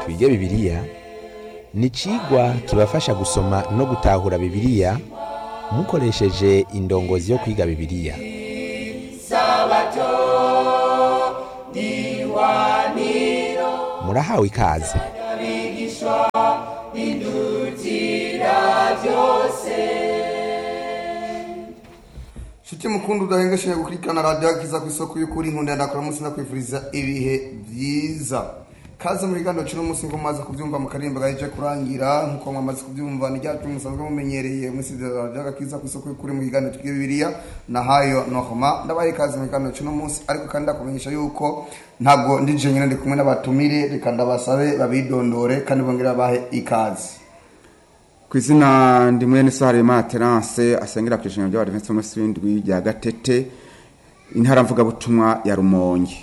twige bibiliya ni icigwa kibafasha gusoma no gutahura bibiliya mukoresheje indongozi yo kwiga bibiliya murahawe ikaze Shiti mukundu udahengesheje gukurikirana radiyo akiza ku isoko y'ukuri nkunda ndakora munsi nakwifuriza ibihe byiza kaze muri gano cino munsi ngo maze kubyumva mu karimba gaje kurangira nkuko mwamaze kubyumva ni ryacu musanzwe mumenyereye muri studio radiyo akiza ku isoko y'ukuri mu kiganiro twiga bibiliya na hayo nohoma ndabaye kaze muri gano cino munsi ariko kandi ndakumenyesha yuko ntabwo ndije nyine ndi kumwe n'abatumire reka ndabasabe babidondore kandi bongere babahe ikaze ku izina ndi mwene Saharema Terence asengera ku ijambo ry'abadiventsi b'umunsi w'indwi rya Gatete intara mvugabutumwa ya Rumonge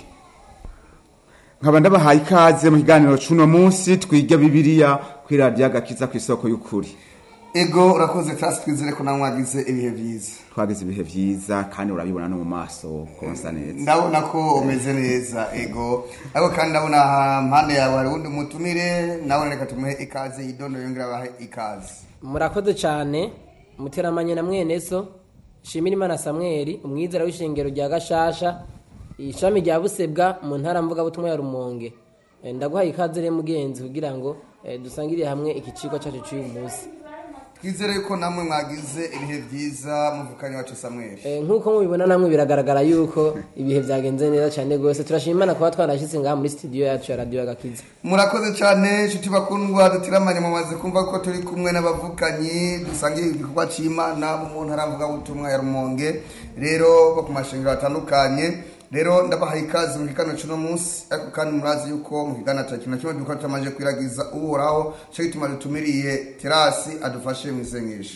nkaba ndabahaye ikaze mu kiganiro c'uno munsi twiga bibiliya kuri radiyo agakiza ku isoko y'ukuri ego urakoze class twizere ko nawe mwagize ibihe byiza twagize ibihe vyiza kandi urabibona no mu maso konsa neza ndabona ko umeze neza ego ariko kandi ndabona aha mpande yawe hari uwundi mutumire nawe reka tumuhe ikaze yidondo yongera abahe ikaze murakoze cyane muteramanye na mwene so shimira imana samweli umwizera w'ishengero rya gashasha ishami rya busebwa mu ntara mvugabutumwa ya rumonge Eh, ndaguhaye ikaze rero mugenzi kugira ngo eh, dusangirire hamwe iki kigo cyacu cy'uyu munsi twizere ko namwe mwagize ibihe byiza muvukanye wacu samweli Eh, nk'uko mubibona namwe biragaragara yuko ibihe byagenze neza cyane rwose turashima imana kuba twarashyitse ngaha muri studio yacu ya radiyo y'agakiza murakoze cyane nshuti bakundwa dutiramanye mumaze kumva ko turi kumwe n'abavukanyi dusangiye igikorwa cy'imana bo mu ntara mvugabutumwa ya rumonge rero bo ku mashengero atandukanye rero ndabahaye ikaze mu kiganiro cy'uno munsi ariko kandi murazi yuko mu kiganiro cya kimwe kimwe dukora tutamaze kwiragiza uhoraho cyo gituma dutumiriye terasi adufashe mu isengesho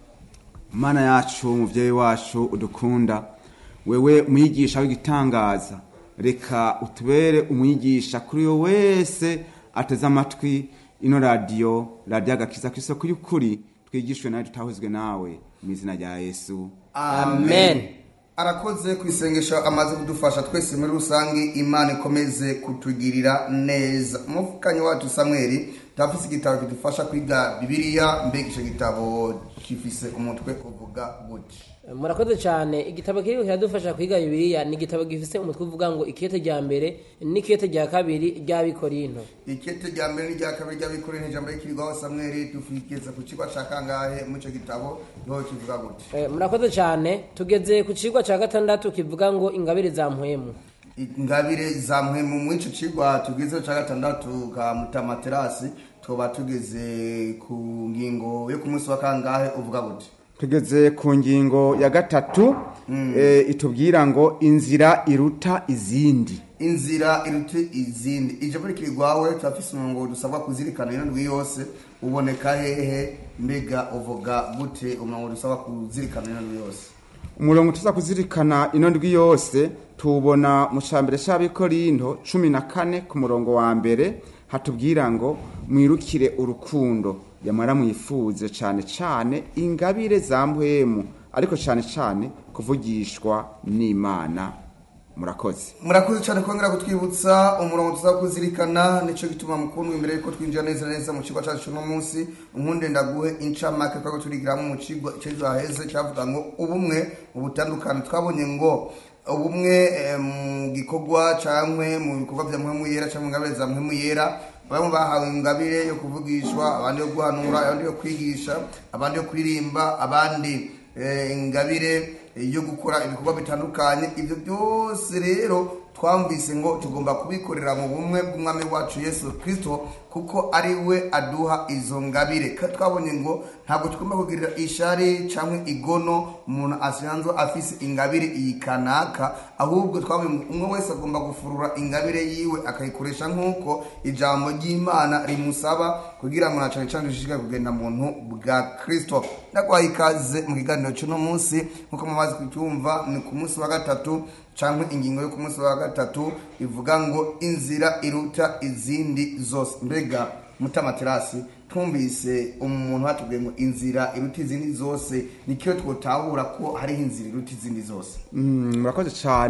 mana yacu muvyeyi wacu udukunda wewe umwigisha w'igitangaza reka utubere umwigisha kuri yo wese ateze amatwi ino radiyo radiyo agakiza ku isoko y'ukuri twigishwe nawe tutahuzwe nawe mu izina rya yesu amen arakoze ku isengesho amaze kudufasha twese muri rusange imana ikomeze kutugirira neza umufukanyi wacu samweli turafise igitabo kidufasha kwiga bibiliya mbega icyo gitabo gifise umutwe uvuga gutya murakoze cyane igitabo kiri kiradufasha kwiga bibiliya ni igitabo gifite umutwe uvuga ngo ikete rya mbere n'ikete rya kabiri ry'abikorinto ikete rya mbere n'irya kabiri ry'abikorera ijambo rikirwaho samweli tufigeze ku kigo cya kangahe muri icyo gitabo niho kivuga gutya Eh, murakoze cyane tugeze ku kigo cya gatandatu kivuga ngo ingabire za mpwemu ingabire za mpwemu muri icyo kigwa tugezeho cya gatandatu ka mutamaterasi tuba tugeze ku ngingo yo ku munsi wa kangahe uvuga gutya tugeze ku ngingo ya gatatu eh, itubwira ngo inzira iruta izindi inzira iruta izindi ijambo rikirwawe turafise umurongo dusabwa kuzirikana ino ndwi yose uboneka hehe mbega uvuga gute umurongo dusabwa kuzirikana ino ndwi yose umurongo tuza kuzirikana ino ndwi yose tuwubona mu cambere c'abikorinto cumi na kane ku murongo wa mbere hatubwira ngo mwirukire urukundo yamara mwifuze cane cane ingabire za mpwemu ariko cane cane kuvugishwa n'imana murakoze murakoze cyane kongera kutwibutsa umurongo tuzaba kuzirikana nicyo gituma mukundwa imbere yuko twinjira neza neza mu kigo cyacu uno munsi unkunde ndaguhe incamake twako turigiramo mu kigo cy'ejo haheze cyavuga ngo ubumwe ubutandukane twabonye ngo ubumwe eh, mu gikorwa cyangwa mu bikorwa bya mpemu yera cyangwa mu ngabire za mpemu yera bamwe bahawe ingabire yo kuvugishwa abandi yo guhanura abandi yo kwigisha abandi yo kuririmba abandi eh, ingabire yo gukora ibikorwa bitandukanye ibyo byose rero twumvise ngo tugomba kubikorera mu bumwe bw'umwami wacu yesu kirisito kuko ari we aduha izo ngabire kandi twabonye ngo ntabwo tugomba kugirira ishari cyangwa igono umuntu asanzwe afise ingabire iyi kanaka ahubwo twabonye ngo umwe wese agomba gufurura ingabire yiwe akayikoresha nk'uko ijambo ry'imana rimusaba kugira ngo na cyane cyane dushishikare kugenda muntu bwa kirisito ndagwaye ikaze mu kiganiro cy'uno munsi nk'uko mumaze kucyumva ni ku munsi wa gatatu cyangwa ingingo yo ku munsi wa gatatu ivuga ngo inzira iruta izindi zose mbega mutamaterasi twumvise umuntu hatubwiye ngo inzira iruta izindi zose nikiyo twotahura ko hariho inzira iruta izindi zose Mm, murakoze cyane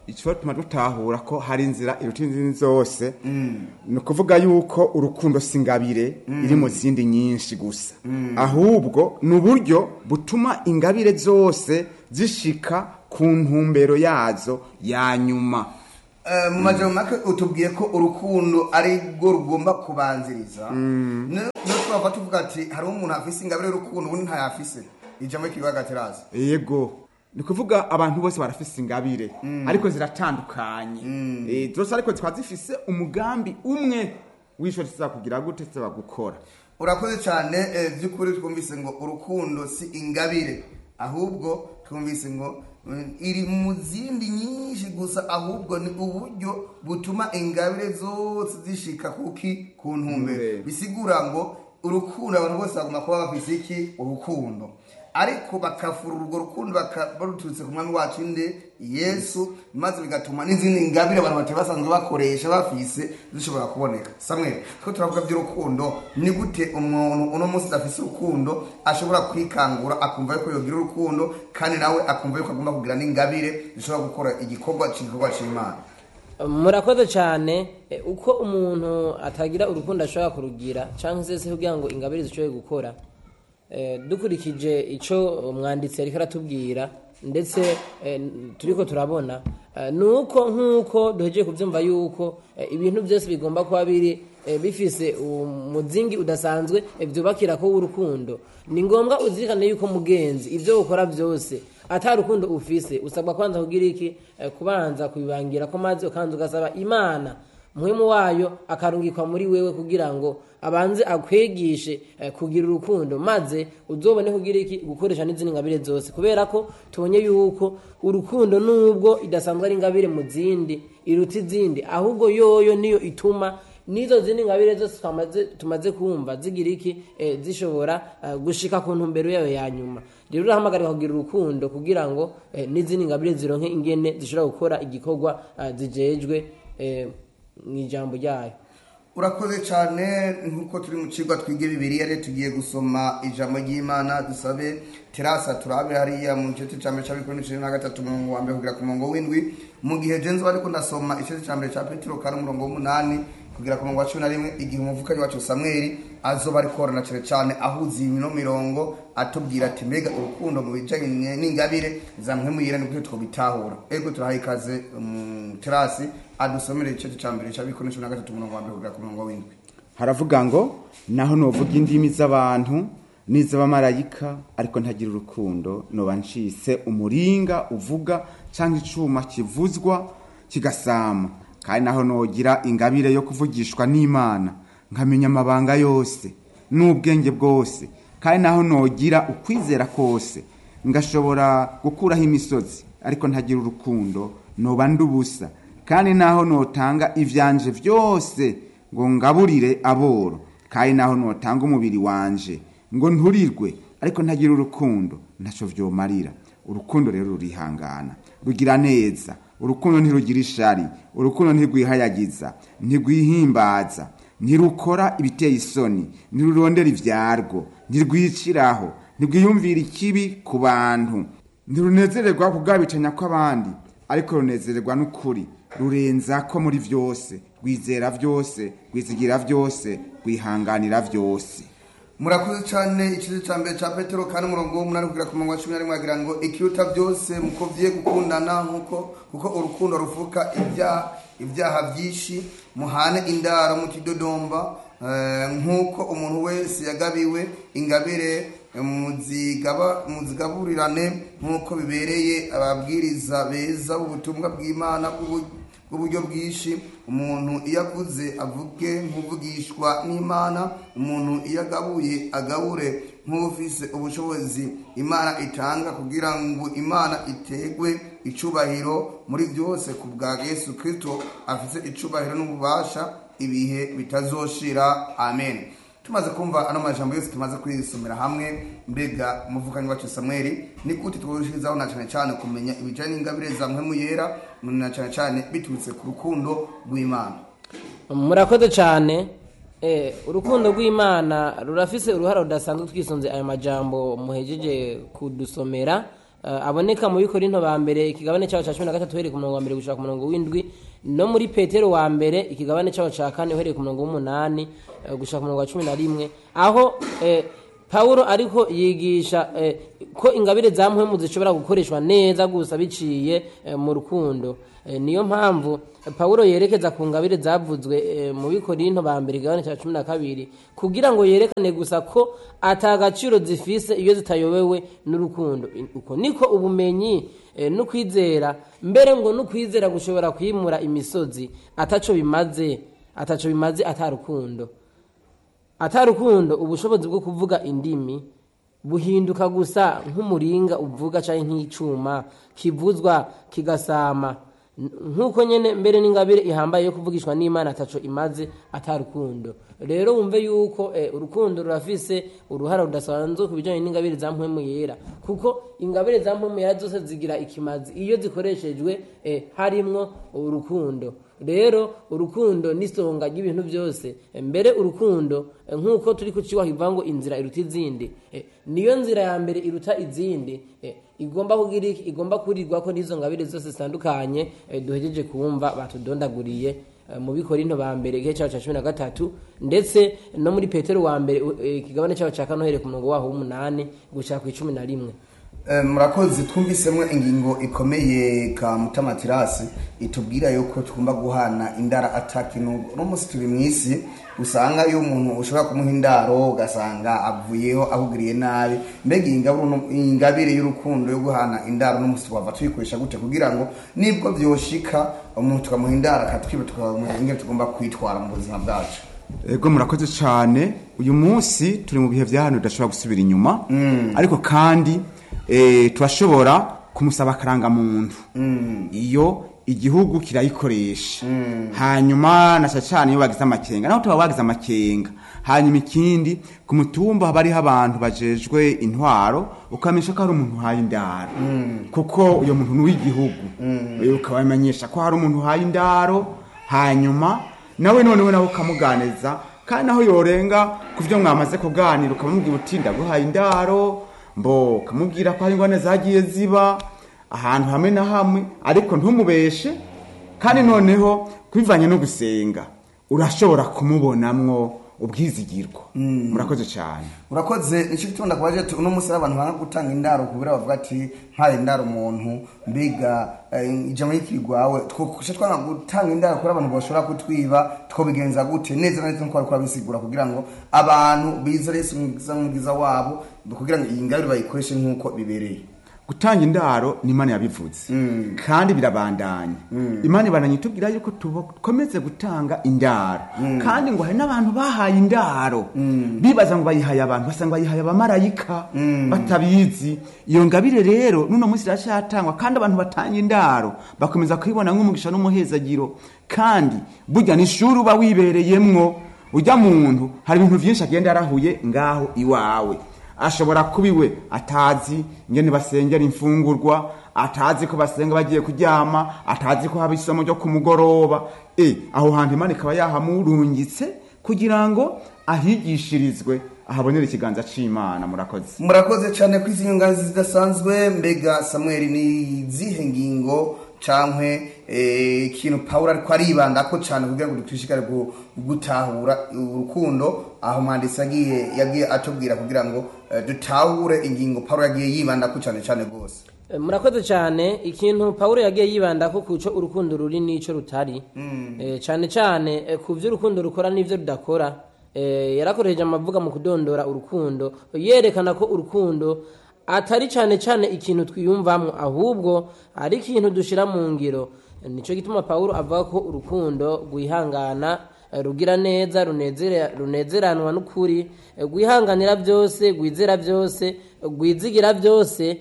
icyo tuma dutahura ko hari inzira iruta izindi zose ni ukuvuga yuko urukundo si ingabire iri mu zindi nyinshi gusa ahubwo ni uburyo butuma ingabire zose zishika ku ntumbero yazo ya nyuma Eh, mu majambo make utubwiye ko urukundo ari rwo rugomba kubanziriza niyo twava tuvuga ati hariho umuntu afise ingabire y'urukundo ubundi ntayafise ijambo ry'ikibazo gaterazi yego ni ukuvuga abantu bose barafise ingabire ariko ziratandukanye Eh, zose ariko zikaba zifise umugambi umwe w'icyo kugira gute zisaba gukora urakoze cyane eh, by'ukuri twumvise ngo urukundo si ingabire ahubwo twumvise ngo mm, iri mu zindi nyinshi gusa ahubwo ni uburyo butuma ingabire zose zishika kuki ku ntumbero Ntumbero. bisigura ngo urukundo abantu bose bagomba kuba bafise iki urukundo ariko bakafura urwo rukundo baka- baruturutse ku mwami wacu inde yesu maze bigatuma n'izindi ngabire abantu batari basanzwe bakoresha bafise zishobora kuboneka samwe ko turavuga by'urukundo ni gute umuntu uno munsi adafise urukundo ashobora kwikangura akumva yuko yogira urukundo kandi nawe akumva yuko agomba kugira n'ingabire zishobora gukora igikorwa cy'igikorwa cy'imana murakoze cyane eh, uko umuntu atagira urukundo ashobora kurugira cyangwa se se kugira ngo ingabire zishobore gukora Eh, dukurikije icyo umwanditsi ariko aratubwira ndetse eh, turiko turabona eh, ni uko nk'uko duhejeje kubyumva yuko eh, ibintu byose bigomba kuba biri eh, bifise umuzingi udasanzwe eh, byubakira ko w'urukundo ni ngombwa uzirikane yuko mugenzi ibyo ukora byose ata rukundo ufise usabwa kwanza kugira iki Eh, kubanza kubibangira ko maze ukanza ugasaba imana muhimu wayo akarungikwa muri wewe kugira ngo abanze akwegishe eh, kugira urukundo maze uzobone kugira iki gukoresha n'izindi ngabire zose kubera ko tubonye yuko urukundo nubwo idasanzwe ari ingabire mu zindi iruta izindi ahubwo yoyo niyo ituma n'izo zindi ngabire zose twamaze tumaze kumva zigira iki eh, zishobora eh, gushika ku ntumbero yayo ya nyuma rero urahamagarira kugira urukundo kugira ngo eh, n'izindi ngabire zironke ingene zishobora gukora igikorwa eh, zijejwe eh, mu ijambo ryayo urakoze cyane nk'uko turi mu kigo twige bibiriya rero tugiye gusoma ijambo ry'imana dusabe terasa turabe hariya mu gice cya mbere cya bibiri n'icumi na gatatu umurongo wa mbere kugera ku murongo w'indwi mu gihe jenzi ariko ndasoma igice cya mbere cya petero kari umurongo w'umunani kugera ku murongo wa cumi na rimwe igihe umuvukanyi wacu samweli azoba ari korana cyane cyane ahuza ino mirongo atubwira ati mbega urukundo mu bijyanye n'ingabire zamwemuyira ni gute twabitahura ego turahaye ikaze um, terasi adusomere igice cya mbere cya bibiri n'icumi na gatatu umurongo wa mbere kugera ku murongo w'indwi haravuga ngo naho novuga indimi z'abantu n'iz'abamarayika ariko ntagira urukundo noba ncitse umuringa uvuga cyangwa icuma kivuzwa kigasama kandi naho nogira ingabire yo kuvugishwa n'imana nkamenya amabanga yose n'ubwenge bwose kandi naho nogira ukwizera kose ngashobora gukuraho imisozi ariko ntagira urukundo noba ndubusa kandi naho notanga ivyanje byose ngo ngaburire aboro kandi naho notanga umubiri wanje ngo nturirwe ariko ntagira urukundo ntaco vyomarira urukundo rero rurihangana rugira neza urukundo ntirugira ishari urukundo ntirwihayagiza ntirwihimbaza ntirukora ibiteye isoni ntirurondera ivyarwo ntirwiciraho ntirwiyumvira ikibi ku bantu ntirunezererwa kugabicanya kw'abandi ariko runezererwa n'ukuri rurenza ko muri vyose rwizera vyose rwizigira vyose rwihanganira vyose murakoze cyane ikice cya mbere cya petero kandi umurongo w'umunani kugera ku murongo wa cumi na rimwe agira ngo ikiruta byose mukobye gukundana nkuko kuko urukundo ruvuka ibyaha ibyaha byinshi muhane indaro mutidodomba eh, nk'uko umuntu wese yagabiwe ingabire eh, muzigaba- muzigaburirane nk'uko bibereye ababwiriza beza b'ubutumwa bw'imana bw'ubu- bw'uburyo bwinshi umuntu iyo avuze avuge nk'uvugishwa n'imana umuntu iyo agabuye agabure nk'ufise ubushobozi imana itanga kugira ngo imana itegwe icubahiro muri byose ku bwa yesu kirisito afite icubahiro n'ububasha ibihe bitazoshira amen tumaze kumva ano majambo yose tumaze kuyisomera hamwe mbega umuvukanyi wacu samweli ni gute twoshirizaho na cyane cyane kumenya ibijyanye n'ingabire za mpemu yera na cyane cyane biturutse ku rukundo rw'imana murakoze cyane Eh, urukundo rw'imana rurafise uruhara rudasanzwe twisunze aya majambo muhejeje kudusomera eh, aboneka mu bikorinto ba mbere ikigabane cyaho cya cumi na gatatu uhereye ku murongo wa mbere gushaka ku murongo w'indwi no muri petero wa mbere ikigabane cyaho cya kane uhereye ku murongo w'umunani eh, gushaka ku murongo wa cumi na rimwe aho eh, pawulo ariko yigisha eh, ko ingabire za mpwemu zishobora gukoreshwa neza gusa biciye eh, mu rukundo Eh, niyo mpamvu eh, pawulo yerekeza ku ngabire zavuzwe eh, mu bikorinto ba mbere igabane cya cumi na kabiri kugira ngo yerekane gusa ko atagaciro zifise iyo zitayobewe n'urukundo I- uko niko ubumenyi eh, n'ukwizera mbere ngo n'ukwizera gushobora kwimura imisozi ataco bimaze ataco bimaze atarukundo atarukundo ubushobozi bwo kuvuga indimi buhinduka gusa nk'umuringa uvuga cyangwa nk'icuma kivuzwa kigasama N- nk'uko nyene mbere n'ingabire ihambaye yo kuvugishwa n'imana ataco imaze atarukundo rero wumve yuko eh, urukundo rurafise uruhara rudasanzwe ku bijanye n'ingabire za mpwemu yera kuko ingabire za mpwemu yera zose zigira ikimazi iyo zikoreshejwe eh, harimwo urukundo rero urukundo n'isonga ry'ibintu byose Eh, mbere urukundo eh, nk'uko turi kuciwa hivuga ngo inzira iruta izindi Eh, niyo nzira ya mbere iruta izindi Eh, igomba kugira iki igomba kurirwa ko n'izo ngabire zose zitandukanye eh, duhejeje kumva batudondaguriye eh, mu bikorinto ba mbere igihe cyaho cya cumi na gatatu ndetse no muri petero wa mbere eh, ikigabane cyaho cya kane uhereye ku murongo waho w'umunani gushaka ku icumi na rimwe Eh, murakoze twumvisemo ingingo ikomeye ka mutamatirasi itubwira yuko tugomba guhana indara atakintu uno munsi turi mu isi usanga iyo umuntu ushobora kumuha indaro ugasanga avuyeho ahugiriye nabi mbega iyi ngabire uno- iyi ngabire y'urukundo yo guhana indaro uno munsi twava tuyikoresha gute kugira ngo nibwo byoshika umuntu tukamuha indaro akatwiba tukamuha ingene tugomba kwitwara mu buzima bwacu ego murakoze cyane uyu munsi turi mu bihe bya hano bidashobora gusubira inyuma ariko kandi eh, turashobora kumusaba akarangamuntu iyo igihugu kirayikoresha hanyuma na cyane iyo bagize amakenga naho tuba bagize amakenga hanyuma ikindi ku mutumba haba hariho abantu bajejwe intwaro ukamenyesha ko hari umuntu uhaye indaro kuko uyo muntu ni uw'igihugu Eh, ukabamenyesha ko hari umuntu uhaye indaro hanyuma nawe noneho nawe ukamuganiza kandi naho yorenga ku byo mwamaze kuganira ukamubwira uti ndaguhaye indaro mbo ukamubwira ko hari ingwane zagiye ziba ahantu hamwe na hamwe ariko ntumubeshe kandi noneho kubivanye no gusenga urashobora kumubonamwo ubwizigirwa murakoze cyane urakoze nicyo gituma ndakubaje ati uno munsi abantu banga gutanga indaro kubera bavuga ati mpaye indaro umuntu mbega eh, ijambo y'ikiri rwawe twoshe twanga gutanga indaro kubera abantu bashobora kutwiba twobigenza gute neza na neza nkuko bariko babisigura kugira ngo abantu bizere Yesu mwiza mwiza wabo kugira ngo iyi ngabire bayikoreshe nk'uko bibereye gutanga indaro ni imana yabivuze kandi birabandanya imana ibandanya itubwira yuko dukomeze gutanga indaro kandi ngo hari n'abantu bahaye indaro bibaza ngo bayihaye abantu basanga bayihaye abamarayika batabizi iyo ngabire rero n'uno munsi iracyatangwa kandi abantu batanga indaro bakomeza kuyibona nk'umugisha n'umuhezagiro kandi burya ni ishuri uba wibereyemwo ujya muntu hari ibintu byinshi agenda yarahuye ngaho iwawe ashobora kuba iwe atazi ingene basengera imfungurwa atazi ko basenga bagiye kuryama atazi ko haba isomo ryo ku mugoroba e aho hantu imana ikaba yahamurungitse kugira ngo ahigishirizwe ahabonera ikiganza c'imana murakoze murakoze cyane kuri izi nyunganizi zidasanzwe mbega samuel ni izihe ngingo cankwe eh, ikintu pawulo ariko aribandako cyane kugira ngo dushishikare gu- gutahura urukundo aho umwanditsi yagiye yagiye atubwira kugira ngo eh, dutahure ingingo pawulo yagiye yibandako cyane cyane rwose Eh, murakoze cyane ikintu pawulo yagiye yibandako ku cyo urukundo ruri n'icyo rutari Eh, cyane cyane eh, ku byo urukundo rukora n'ibyo rudakora Eh, yarakoresheje amavuga mu kudondora urukundo yerekana ko urukundo atari cyane cyane ikintu twiyumvamo ahubwo ari ikintu dushyira mu ngiro Eh, nicyo gituma pawulo avuga ko urukundo rwihangana eh, rugira neza runezere- runezeranwa n'ukuri eh, rwihanganira byose rwizera byose rwizigira byose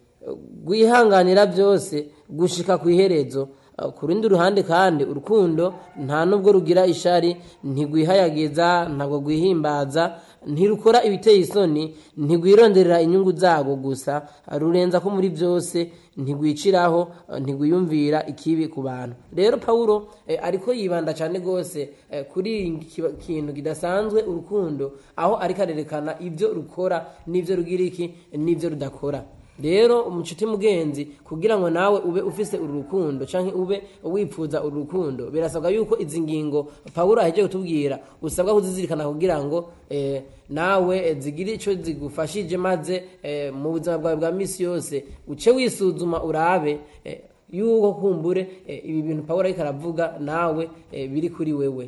rwihanganira byose gushika ku iherezo Uh, ku rundi ruhande kandi urukundo nta nubwo rugira ishari ntigwihayagiza ntabwo rwihimbaza ntirukora ibiteye isoni ntigwironderera inyungu zago gusa uh, rurenza ko muri byose ntigwiciraho uh, ntigwiyumvira ikibi ku bantu rero pawulo eh, ariko yibanda cyane rwose eh, kuri iki kintu kidasanzwe urukundo aho ariko arerekana ibyo rukora n'ibyo rugira iki n'ibyo rudakora rero umucuti mugenzi kugira ngo nawe ube ufise uru rukundo canke ube wipfuza uru rukundo birasabwa yuko izi ngingo pawulo aheje kutubwira usabwa kuzizirikana kugira ngo eh, nawe eh, zigire ico zigufashije maze eh, mu buzima bwawe bwa misi yose uce wisuzuma urabe eh, yuko kumbure eh, ibi bintu pawulo ariko aravuga nawe eh, biri kuri wewe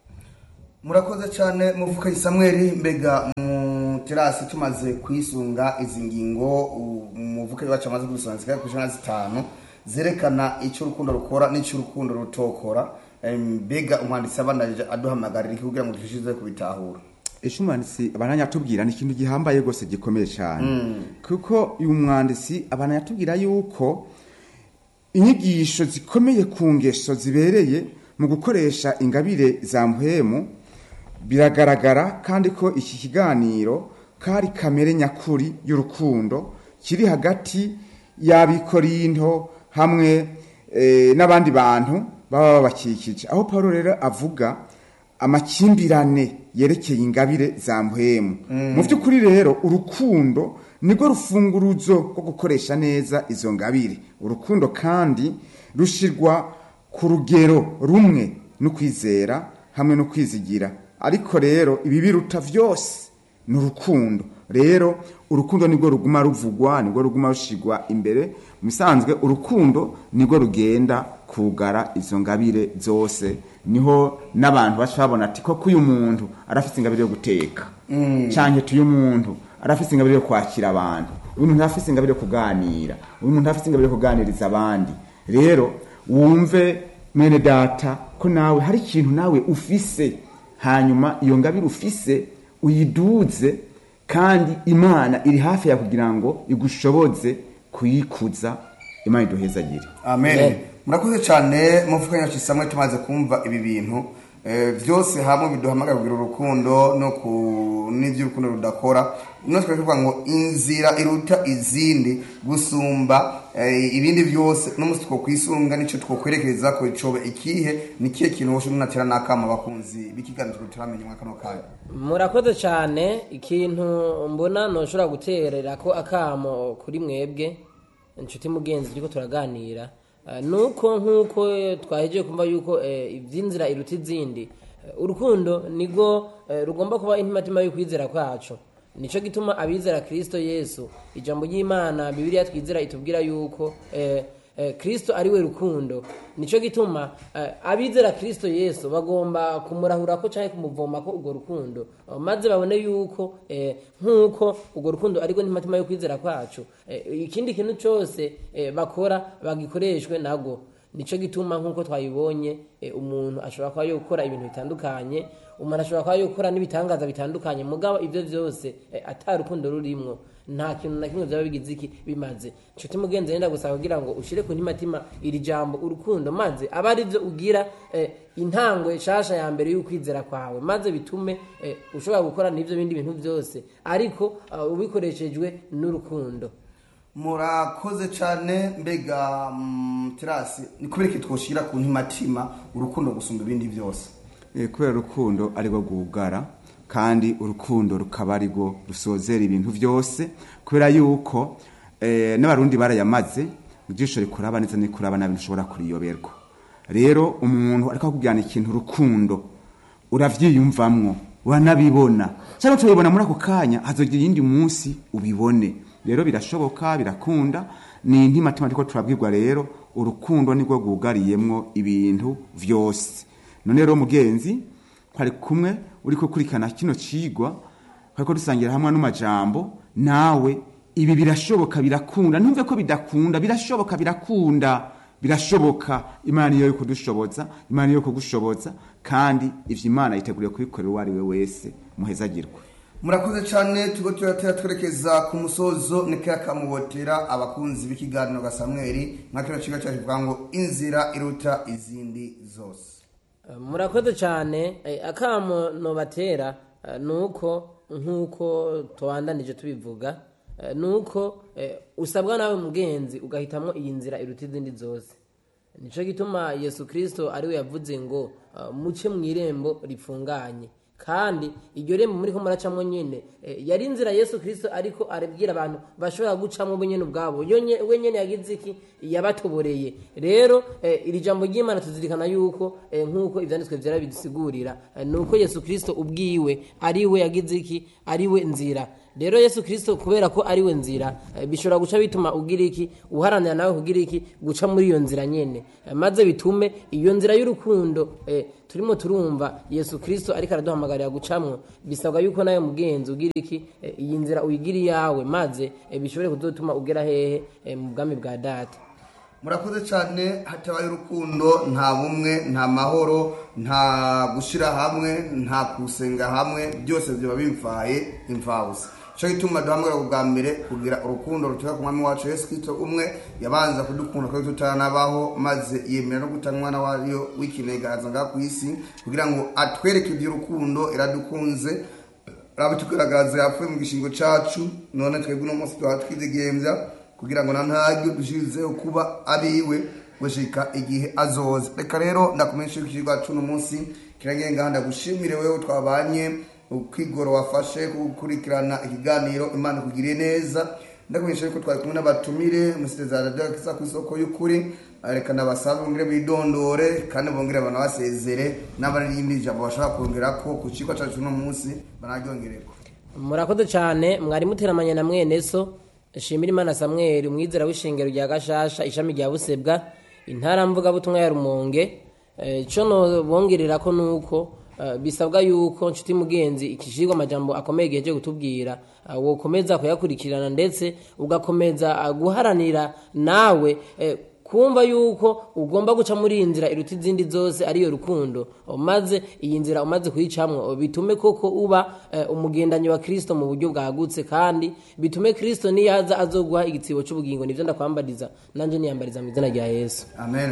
murakoze cyane muvuka samweli mbega mu terasi tumaze kwisunga izi ngingo umuvuka wacu amaze kubisonga zikaba ku ijana zitanu zerekana icyo urukundo rukora n'icyo urukundo rutokora Em, mbega umwanditsi abanarije aduhamagarira iki kugira ngo dushize kubitahura ejo umwanditsi abananya atubwira ni ikintu gihambaye rwose gikomeye cyane kuko uyu mwanditsi abananya atubwira yuko inyigisho zikomeye ku ngeso zibereye mu gukoresha ingabire za muhemu biragaragara kandi ko iki kiganiro kari kamere nyakuri y'urukundo kiri hagati y'abikorinto hamwe eh, n'abandi bantu baba babakikije aho paul rero avuga amakimbirane yerekeye ingabire za muhemu mu by'ukuri rero urukundo nirwo rufunguruzo rwo gukoresha neza izo ngabire urukundo kandi rushirwa ku rugero rumwe no kwizera hamwe no kwizigira ariko rero ibi biruta byose ni urukundo rero urukundo nirwo ruguma ruvugwa nirwo ruguma rushigwa imbere mu bisanzwe urukundo nirwo rugenda kugara izo ngabire zose niho n'abantu baca babona ati koko uyu muntu arafite ingabire yo guteka cyangwa tuyu muntu arafite ingabire yo kwakira abantu uyu muntu arafite ingabire yo kuganira uyu muntu arafite ingabire yo kuganiriza abandi rero wumve mwene data ko nawe hari ikintu nawe ufise hanyuma iyo ngabire ufise uyiduze kandi imana iri hafi ya kugira ngo igushoboze kuyikuza imana iduhezagire amen Amen. murakoze cyane muvuka nyacu samwe tumaze kumva ibi bintu Eh, byose hamwe biduhamagara kugira urukundo no ku n'ibyo urukundo rudakora no twari tuvuga ngo inzira iruta izindi gusumba eh, ibindi byose n'umunsi two kwisunga nicyo twokwerekereza ko icobe ikihe ni kihe kintu woshe munatera n'akama abakunzi b'ikiganiro turamenya umwaka no kanya murakoze cyane ikintu mbona ntushobora guterera ko akamo kuri mwebwe inshuti mugenzi turiko turaganira Eh, nuko nk'uko twahejeje kumva yuko eh, iby'inzira iruta izindi eh, urukundo nirwo eh, rugomba kuba intimatima y'ukwizera kwacu nicyo gituma abizera kirisito yesu ijambo ry'imana bibiriya twizera itubwira yuko eh, eh, kristo ari we rukundo nicyo gituma eh, abizera kristo yesu bagomba kumurahurako cyangwa kumuvomako urwo rukundo eh, maze babone yuko eh, nk'uko urwo rukundo ariko n'imitima yo kwizera kwacu eh, ikindi kintu cyose eh, bakora bagikoreshwe nabwo nicyo gituma nk'uko twabibonye eh, umuntu ashobora kuba yokora ibintu bitandukanye umuntu ashobora kuba yokora n'ibitangaza bitandukanye mugabo ibyo byose eh, ata rukundo rurimwo nta kintu na kimwe byaba bigize iki bimaze nshuti mugenzi wenda gusaba kugira ngo ushyire ku ntimatima iri jambo urukundo maze aba ari byo ugira eh, intango nshasha ya mbere y'ukwizera kwawe maze bitume eh, ushobora gukora n'ibyo bindi bintu byose ariko uh, ubikoreshejwe n'urukundo murakoze cyane mbega mm, terasi ni kubera iki twoshyira ku ntimatima urukundo gusumba ibindi byose Eh, kubera urukundo arirwo rwugara kandi urukundo rukaba arirwo rusozera ibintu byose kubera yuko eh, n'abarundi barayamaze ijisho rikuraba neza n'ikuraba nabi ntushobora kuriyoberwa rero umuntu ariko akubwirana ikintu urukundo uravyiyumvamwo uranabibona cyangwa turabibona muri ako kanya hazogira iyindi munsi ubibone rero birashoboka birakunda ni intimatima ariko turabwirwa rero urukundo nirwo rwugariyemwo ibintu vyose none rero mugenzi twari kumwe uri gukurikirana kino cigwa twariko dusangira hamwe n'amajambo nawe ibi birashoboka birakunda ntumve ko bidakunda birashoboka birakunda birashoboka imana niyo yo kudushoboza imana niyo yo kugushoboza kandi ivyo imana yiteguriye kubikorera uwo ari we wese muhezagirwe murakoze cyane tugo turatera twerekeza ku musozo nikera kamubotera abakunzi b'ikiganiro ga samweli nka kino kigo cyacu kivuga ngo inzira iruta izindi zose murakoze cyane eh, akamo nobatera eh, nuko nk'uko tubandanije tubivuga eh, nuko eh, usabwa nawe mugenzi ugahitamo iyi nzira iruta izindi zose nicyo gituma yesu kirisito ariwe yavuze ngo eh, muce mu irembo rifunganye kandi iryo rembo muri ko muracamo nyene eh, yari inzira yesu kirisito ariko arabwira abantu bashobora gucamo bo nyene ubwabo Yo nye- we nyene yagize iki yabatoboreye rero eh, iri jambo ry'imana tuzirikana yuko eh, nk'uko ivyanditswe vyera bidusigurira eh, ni uko yesu kirisito ubwiwe ari we yagize iki ari we nzira rero yesu kirisito kubera ko ari we nzira eh, bishobora guca bituma ugira iki uharanira nawe kugira iki guca muri iyo nzira nyene Eh, maze bitume iyo nzira y'urukundo eh, turimo turumva yesu kirisito ariko araduhamagarira gucamwo bisabwa yuko nawe mugenzi ugira iki eh, iyi nzira uyigira iyawe maze eh, bishobore kuzotuma ugera hehe eh, mu bwami bwa data murakoze cyane hatabaye urukundo nta bumwe nta mahoro nta gushyira hamwe nta kusenga hamwe byose biba bimfaye imfabusa icyo gituma duhamagara bwa mbere kugira urukundo ruturuka ku mwami wacu yesu kirisito umwe yabanza kudukunda kuko tutanabaho maze yemera no gutanga umwana wayo w'ikinegaza ngaha ku isi kugira ngo atwereke iby'urukundo iradukunze rabitugaragaza yapfuye mu gishingo cyacu none twebwe uno munsi twaba twidegembya kugira ngo na ntaryo dushirizeho kuba abiwe gushika igihe azoza reka rero ndakumenyesha yuko ikigo cyacu uno munsi kiragenga ndagushimire wewe twabanye ukwigoro wafashe gukurikirana ikiganiro imana ikugiriye neza ndakumenyesha yuko twari kumwe n'abatumire musiteza radiyo kisa ku isoko y'ukuri reka nabasabe bongere bidondore kandi bongere banabasezere n'abarindi jambo bashobora kongera ko ku kigo cyacu uno munsi banaryongereko murakoze cyane mwari muteramanye na mwene so shimira imana samweli umwizera w'ishengero rya gashasha ishami rya busebwa intara mvugabutumwa ya rumonge Eh, ico nobongerera ko nuko eh, bisabwa yuko nshuti mugenzi ikishirwa amajambo akomeye igihe cyo kutubwira eh, wokomeza kuyakurikirana ndetse ugakomeza eh, guharanira nawe eh, kumva yuko ugomba guca muri iyi nzira iruta izindi zose ariyo rukundo maze iyi nzira umaze kuyicamwo bitume koko uba eh, umugendanyi wa kirisito mu buryo bwagutse kandi bitume kirisito niyaza azoguha igitsibo cy'ubugingo nibyo ndakwambariza nanjye niyambariza mu izina rya yesu amen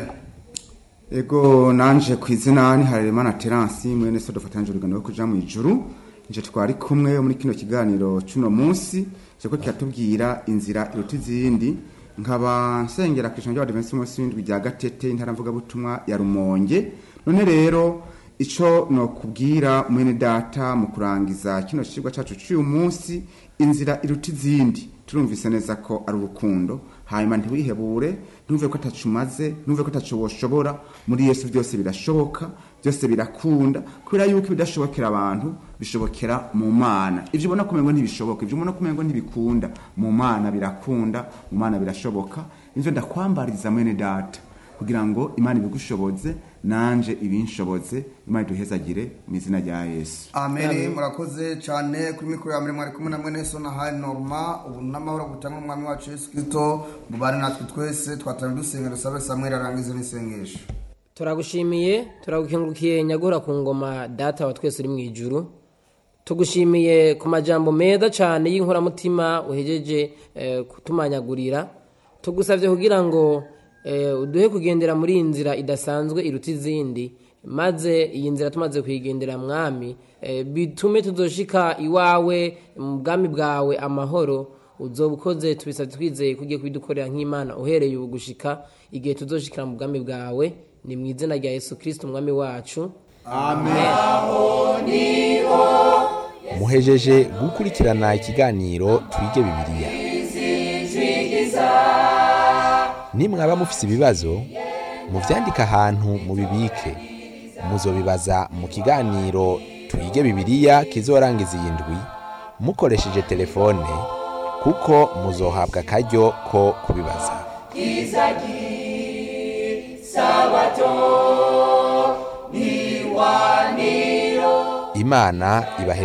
ego nanje ku izina ni harerimana terance mwene so dufatanyije urugendo rwo kuja mu ijuru nje twari kumwe muri kino kiganiro cy'uno munsi kiriko kiratubwira inzira iruta izindi nkaba nsengera ku ijambo ry'abadivensi munsi w'indwi rya gatete intara mvugabutumwa ya rumonge none rero ico nokubwira mwene data mu kurangiza kino cigwa cacu c'uyu munsi inzira iruta izindi turumvise neza ko ari urukundo hanyuma ntiwihebure ntumve ko atacu umaze ntumve ko atacu woshobora muri yesu byose birashoboka byose birakunda kubera yuko ibidashobokera abantu bishobokera mu mana ibyo ubona kumengo ntibishoboka ibyo ubona kumengo ntibikunda mu mana birakunda mu mana birashoboka nivyo ndakwambariza mwene data kugira ngo imana ibigushoboze nanje ibinshoboze imana iduhezagire mu izina rya yesu amen murakoze cyane kuri mikoro ya mbere mwari kumwe na mwene so na hayi norma ubu n'amahoro gutanga umwami wacu yesu kirisito mubane natwe twese twatanga dusenga dusabe samweli arangize n'isengesho turagushimiye turagukengurukiye nyagura ku ngoma data wa twese uri mu ijuru tugushimiye ku majambo meza cyane y'inkoramutima uhejeje eh, kutumanyagurira tugusabye kugira ngo eh, uduhe kugendera muri iyi nzira idasanzwe iruta izindi maze iyi nzira tumaze kuyigendera mwami eh, bitume tuzoshika iwawe mu bwami bwawe amahoro uzoba ukoze tubisabye twizeye ko ugiye kubidukorera nk'imana uhereye ubu gushika igihe tuzoshikira mu bwami bwawe ni mu izina rya yesu kirisito umwami wacu muhejeje gukurikirana ikiganiro twige bibiliya nimwaba mufise ibibazo muvyandike ahantu mubibike muzobibaza mu kiganiro twige bibiliya kizorangiza iyi ndwi mukoresheje telefone kuko muzohabwa akaryo ko kubibaza imana ibahe